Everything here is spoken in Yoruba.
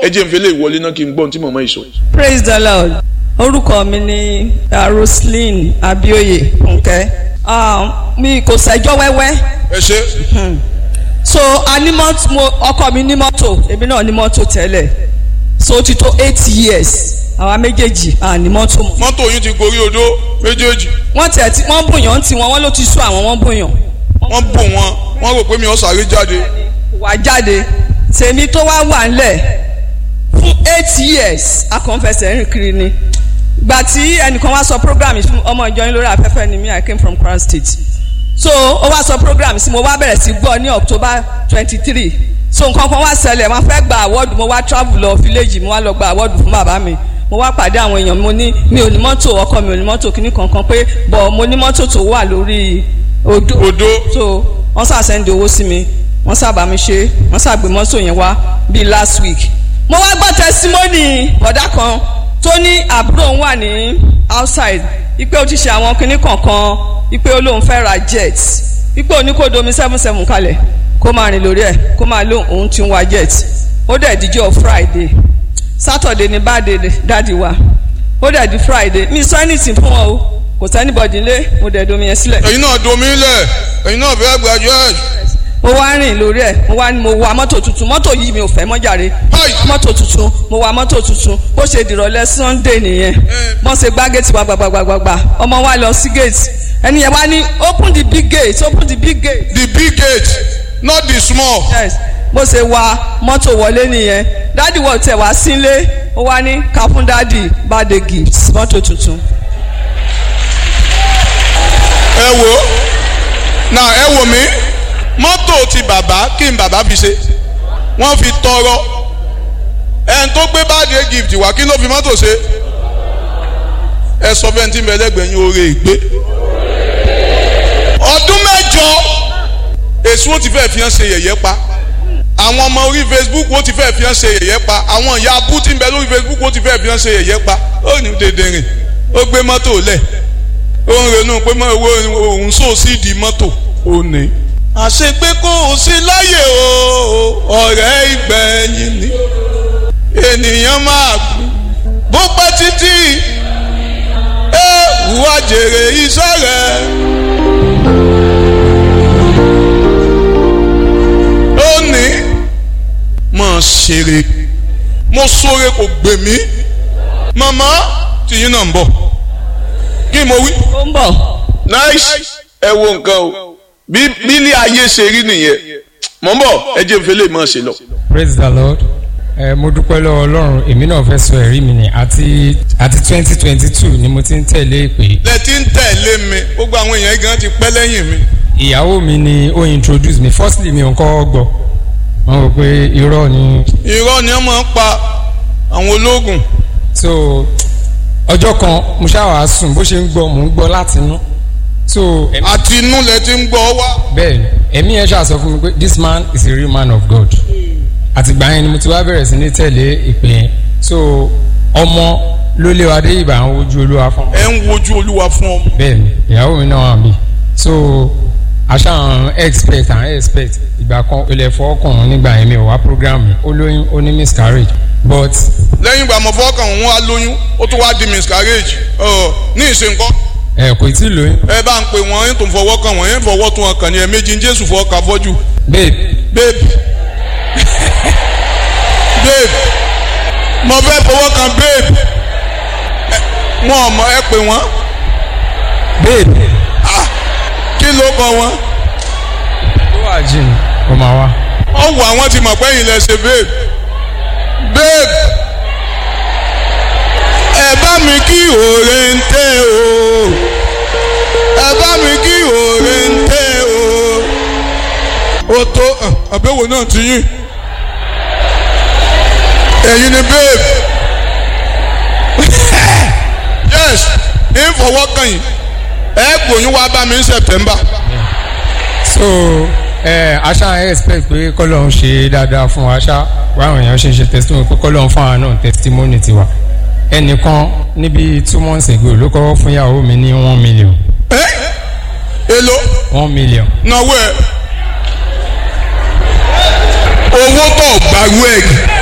ẹ jẹ́ n fẹ́ lè wọlé náà kí n gbọ́n tí màmá yìí sọ. praise the lord orúkọ mi ni uh, roslyn abioye nke uh, mi kò sẹ́jọ́ wẹ́wẹ́ ẹ ṣe so a ní mọ́tò mo ọkọ mi ní mọ́tò èmi náà ní mọ́tò tẹ́lẹ̀ so ó ti tó eight years àwa méjèèjì à ní mọ́tò mọ́ mọ́tò yín ti gorí odó méjèèjì wọ́n tẹ̀ tí wọ́n bùyàn tí wọ́n wọ́n ló ti sú àwọn wọ́n bùyàn wọ́n bò wọ́n wọ́n rò pé mi ò sáré jáde wà jáde tèmi tó wá wà ńlẹ̀ fún eight years akọ̀ǹfẹsẹ̀ rìn kiri ni gbà tí ẹnìkan wá sọ program fún ọmọ ìjọ yín lórí afẹ́fẹ́ ni mi I came from Kwara State so ó wá sọ program sí mo wá bẹ̀rẹ̀ sí gbọ́ ní October twenty three so nǹkan kan wá ṣẹlẹ̀ wọ́n fẹ́ gba award mo wá travel lọ village mo wá lọ gba award fún bàbá mi mo wá pàdé àwọn èèyàn mo ní mi ò ní mọ́tò ọkọ mi ò ní mọ́tò kíní kankan pé bọ̀ mo ní mọ́tò tó wà lórí odò odó so wọ́n sà sẹ́ndì owó sí mi wọ́n sábà mi ṣe wọ́n sàgbé mọ́tò yẹn wá bíi last week. mo wá gbọ́ tẹsímọ́nì bọ̀dá kan tó ní àbúrò òun wà ní outside ipe ó ti ṣe àwọn kinní kankan ipe ó lóun fẹ́ ra jet ipe òní kò domi seven seven kalẹ̀ kó máa rìn lórí ẹ̀ kó máa lóun òun ti ń wa jet ó dẹ̀ díjọ́ friday saturday ní báde dáàdi wa ó dẹ̀ di friday mi sọ anything fún wọn o kò sẹ́nibọ̀dì lé mo dẹ̀ domi yẹn sílẹ̀ ẹ̀yin náà domi lẹ̀ ẹ̀yin náà fẹ́ graduate mo wá rìn lórí ẹ mo wá ní mo wa mọ́tò tuntun mọ́tò yìí mi ò fẹ́ mọ́ jàre Hi. mọ́tò tuntun mo wa mọ́tò tuntun bó ṣe dìrọ̀lẹ́ sunday nìyẹn wọ́n ṣe gbá gate wa gbàgbàgbàgbà ọmọ wa lọ sí gate ẹni yẹn wá ní open the big gate open the big gate the big gate not the small yes bó ṣe wa mọ́tò wọlé nìyẹn dádì wọ̀ tẹ̀ wá sílé ó wá ní ká fún dádì birthday gift mọ́tò tuntun ẹ wò ó now ẹ wò mí mọ́tò ti bàbá kí n bàbá fi ṣe wọ́n fi tọrọ ẹn tó gbé birthday gift wá kí ló fi mọ́tò ṣe ẹ sọ fẹ́ tí ń bẹ lẹ́gbẹ̀ẹ́ yín oore ìgbé ọdún mẹ́jọ èsù ó ti fẹ́ fi hàn ṣe yẹ̀yẹ́ pa àwọn ọmọ orí facebook ó ti fẹ́ fi hàn ṣe yẹ̀yẹ́ pa àwọn ìyá abú tí ń bẹ lórí facebook ó ti fẹ́ fi hàn ṣe yẹ̀yẹ́ pa ó ní dèdè rìn ó gbé mọ́tò lẹ̀ ó ń ronú pé mọ owó òun sóò sí di mọ́tò ó ní. àṣepé kò sí láyè o ọ̀rẹ́ ìgbẹ̀yìn ni ènìyàn máa kú bó pẹ́ títí ẹ wá jèrè iṣẹ́ rẹ̀. ó ní mọ̀ ṣeré mo sóre kò gbè mí màmá tìyín náà ń bọ̀ kí mo wí ó ń bọ̀ nice ẹ wo nǹkan o bí bílí ayé ṣe rí nìyẹn mọ̀ ń bọ̀ ẹ jẹ́ nfẹ́ lè máa ṣe lọ. praise the lord ẹ mo dúpẹ́ lọ́wọ́ ọlọ́run èmi náà fẹ́ sọ ẹ̀rí mi ni àti àti twenty twenty two ni mo ti ń tẹ̀lé ìpè lẹ ti ń tẹ̀lé mi gbogbo àwọn èèyàn gan ti pẹ́ lẹ́yìn mi. ìyàwó mi ni ó introduce mi firstly mi ò kọ́ gbọ́ wọ́n rò pé irọ́ ni irọ́ ni wọ́n máa ń pa àwọn ológun so ọjọ́ kan mo ṣáà sùn bó ṣe ń gbọ́ mò ń gbọ́ láti inú so ẹ̀mí- àti inú lẹ ti ń gbọ́ wá. bẹ́ẹ̀ ni ẹ̀mí yẹn ṣáà sọ fún mi pé this man is a real man of God àtìgbà yẹn ni mo ti wá bẹ̀rẹ̀ sí ní tẹ̀lé ìpè yẹn so ọmọ ló lé wa dé ìbà àwọn ojú olúwa fún ẹ ń wojú olúwa fún ọmọ. bẹ́ẹ̀ ni ìyàwó mi náà wà mí so àṣà àwọn expect àwọn expect ìgbà kan ilẹ̀ fọ́ọ̀kàn nígbà yẹn mi ò wá program mi ó lóyún ó ní miscarriage but lẹ́yìn ìgbà mọ̀ fọ́ọ̀kàn òun wá lóyún ó tún wá di miscarriage ọ̀ ní ìṣe nǹkan ẹ kò tí ì lóyún ẹ bá ń pè wọ́n yín tó ń fọwọ́ kàn wọ́n yín fọwọ́ tún ọkàn ní ẹ̀ẹ́mẹ́jì ń jésù fọwọ́ kà fọ́jú. babe babe babe mo fẹ́ fọwọ́ kan babe Ẹ, wọn ò mọ ẹ pè wọ́n babe kí ló kọ wọn. tó wà jìn ó máa wá wọ́n wọ àwọn ti mọ̀ pé yìí lẹ ṣe babe babe ẹ bá mi kí òòrè ń tẹ́ o ẹ bá mi kí òòrè ń tẹ́ o ó tó àbẹ̀wò náà ti yín ẹ̀yin ni babe yes ń fọwọ́ kàn yín ẹ gbòyún wá bá mi ní September so ẹ aṣá expect pé kọ́lọ́hún ṣe dáadáa fún wa ṣá wáwọn èèyàn ṣe ń ṣe testimony pé kọ́lọ́hún fún àwọn náà testimony tiwa ẹnìkan níbi two months ago ló kọ́ fún ìyàwó mi ní one million ẹ èlò one million náwó ẹ owó tó gbàgbó ẹ